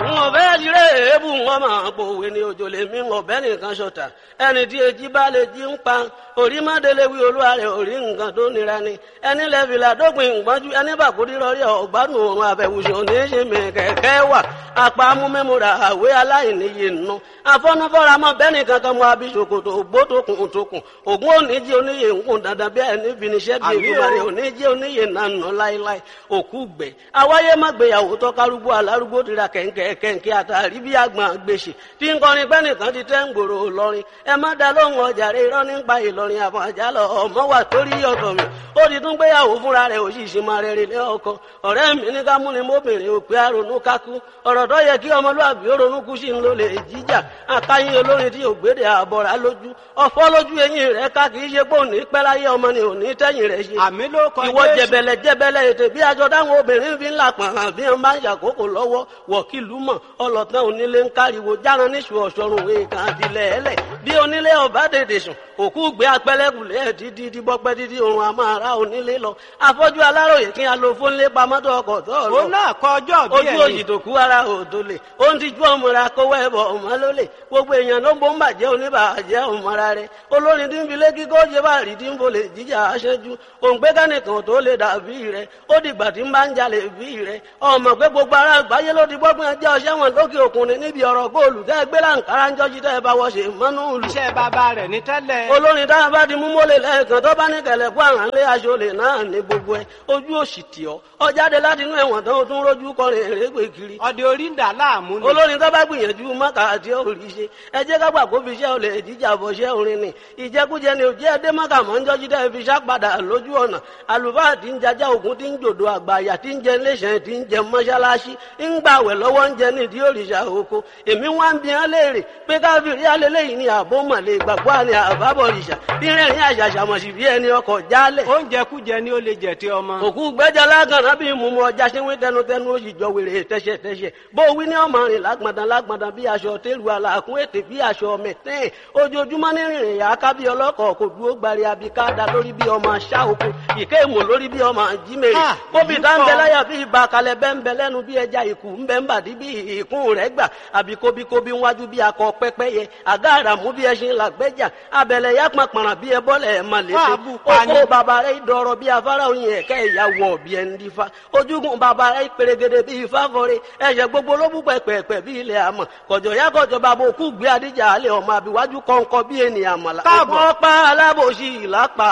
n ò fẹ́ jíre èébù wọn máa pòwe ní òjò lè mí ọ̀bẹ nìkan ṣọ̀tà ẹni tí èjì bá lè jí ń pa orí mọ́délé wí olúwa rẹ̀ orí nǹkan tó nira ni ẹni lẹ́fìlà dópin ìgbọ́njú ẹni bàkúrí rọrí ọ̀gbádùn òun àbẹ̀wùsùn ní í ṣe mí kẹ̀kẹ́ wà apá amúmẹ́múra àwé aláìníye nù afọ́nufọ́ra mọ́ bẹ́ẹ̀ni kankan mọ́ abisokoto ògbótokùn tókùn ògùn oníjì oníyè ńkùn dandan bí ẹni finiṣẹ́ bí ìgbìmọ̀rẹ́ oníjì oníyè nànà láéláé òkú gbẹ awáyé má gbéyàwó tọ́kárúgbó alárúgbó tira kẹ̀ǹkẹ̀ kẹ̀ǹkẹ̀ àtàrí bí àgbọn gbèsè tí ń kọrin pẹ́nìkan ti tẹ́ ń gbòòrò lọ́rin ẹ má da lóhùn ọjà rẹ irọ́ nípa ìlọrin àfọ̀n àjálọ ọmọ wà torí ọ̀tọ̀ mi ó ti tún gbéyàwó fúnra rẹ̀ òṣìṣẹ́ máa rẹ̀ rẹ̀ ọkọ ọ̀rẹ́ mi ní ká múni mọ́bìnrin òpè àrònú kákú ọ̀rọ̀ tó yẹ kí ọmọlúwàbí ó ronú kú sí ń lò lè jíjà àkáyín olórin tí ògbédè àbọ̀rà lójú ọ̀fọ́ lójú eyín rẹ̀ ká kì í ṣe pé òní pẹ́ láyé ọmọ ni òní tẹ́yìn rẹ̀ ṣe àmì ló kọ ìwọ Jésù. jẹbẹlẹ jẹbẹlẹ ètè bí aṣọ táwọn obìnrin fi ń là pọ̀n hàn bí wọ́n bá ń ṣàkókò lọ́wọ́ wọ̀kìlú mọ̀ ọlọ́tàn onílé ń káriwo járan níṣu ọ̀ṣọ́run èèkàn àtìlẹ̀ ẹlẹ̀ bí onílé ọba dèdè sùn òkú gbé apẹlẹkùlẹ dídí díbọpẹ dídí oorun a máa ra onílé lọ afọ́jú aláròyé kí a lo fónlé pamọ́tò ọkọ̀ tó lọ òun náà kọ ọjọ́ bí ojú òyì tó kú ara òdo lè ó ń tijú ọmọra kówó ẹbọ ọmọ ló lè gbogbo èèyàn ló ń bó ń bàjẹ́ oníbàjẹ́ ọmọra rẹ olórin tí ń fi lé kíkọ́ ṣe bá rí tí ń bolè jíjà aṣẹ́jú òǹgbẹ́ kánìkan tó lè dàbí rẹ ó dìgbà tí ń bá ń jalè bí rẹ ọmọ pé gbogbo ara àgbáyé ló ti gbọ́gbọ́n ẹjẹ́ ọṣẹ́ wọn lókè òkun ni níbi ọ̀rọ̀ góòlù tẹ́ gbé láǹkárá ń jọ́jú tẹ́ bá wọ́ṣe mọ́nú ìlú iṣẹ́ bàbá rẹ̀ ní tẹ́lẹ̀. olórin tá a bá di mú mọ́lẹ̀ lẹ́ẹ̀kan tó bá ní kẹlẹ̀ kó àrùn lé aṣọ lè náà ní gbogbo ẹ ojú òsì tì ọ́ ọ jáde láti inú ẹ̀wọ̀n tán o tún rójú kọrin èrègbè kiri ọdẹ orí ń dà láàmú ni. olórin tó bá gbìyànjú mọ́kà àti òrì ṣe ẹ jẹ́ kágbà kó fi iṣẹ́ olè jíjà bọ̀ ṣẹ́ orin ni ìjẹkújẹ ni òjẹ́ ẹdẹ mọ́kà mọ́ ń jọ́jú dẹ́ fi ṣàpadà lójú ọ̀nà àlùfáà tí ń jajá ògùn tí ń jòdò àgbàyà tí ń jẹ iléeṣẹ́ tí ń jẹ mọ́ṣáláṣí ń gbàwẹ̀ lọ́wọ́ ń jẹ nídìí òrìṣà oko èmi wá ń bi hàn léèrè pé káfíìrì alẹ́lẹ́yìn ni àbó mọ̀lẹ́ ìgbàgbọ́ àni àbábọ̀rìṣà bí rẹ̀rìn àṣàṣàmọ̀sí bí ẹni ọkọ̀ jálẹ̀ oúnjẹ kújẹ ni ó lè jẹ tí ọmọ. òkú gbẹ́jọ́ lágànná bí mumu ọjà ṣe wí tẹnutẹnu ó sì jọ wèrè tẹ́ṣẹ̀tẹ́ṣẹ̀ bó wí ní ọmọ rìn lágbọ̀ndàn lágbọ̀ndàn bí aṣọ tẹ́lu àlàkùn ètè bí aṣọ mẹ̀tẹ́ẹ̀ ojoojúmọ́ ní rìnrìn yà á ká bí ọlọ́kọ̀ kò dúró gbari abikada lórí bí ọmọ aṣá oko ìké ìmọ̀ lórí bí ọmọ jímèrè Ah, bóbi èyí tá ń bẹ pọ̀. láyà bí ibà kalẹ̀ bẹ́ ń bẹ lẹ́nu bí ẹja ìkù ń bẹ ń bàdí bí ìkún rẹ̀ gbà àbí kóbíkóbí wájú bí akọ pẹ́pẹ́yẹ àgá àràmú bí ẹṣin làgbẹ́jà abẹ̀lẹ̀ yá pàpàrà bí ẹbọ́lẹ̀ ẹ̀ mà létí Fáàbù pani. oko bàbá rẹ̀ dọ̀rọ̀ bí afárá oyin ẹ̀kẹ́ ìyàwó bí ẹni dífá ojúgun bàbá rẹ̀ pèrègèdè bí ifá fọre ẹ̀ṣẹ̀ gbogbo ló bú pẹ̀pẹ̀pẹ̀ bí ilẹ̀ àmọ̀ kọ̀jọ̀ yá kọ̀jọ̀ bàbá òkú gbé adíjà alẹ́ ọmọ àbíwájú kọ̀ǹkọ̀ bí ènìyàn mọ̀lá Káàbọ̀. ọ̀pọ̀ pa alábòsí ìlápá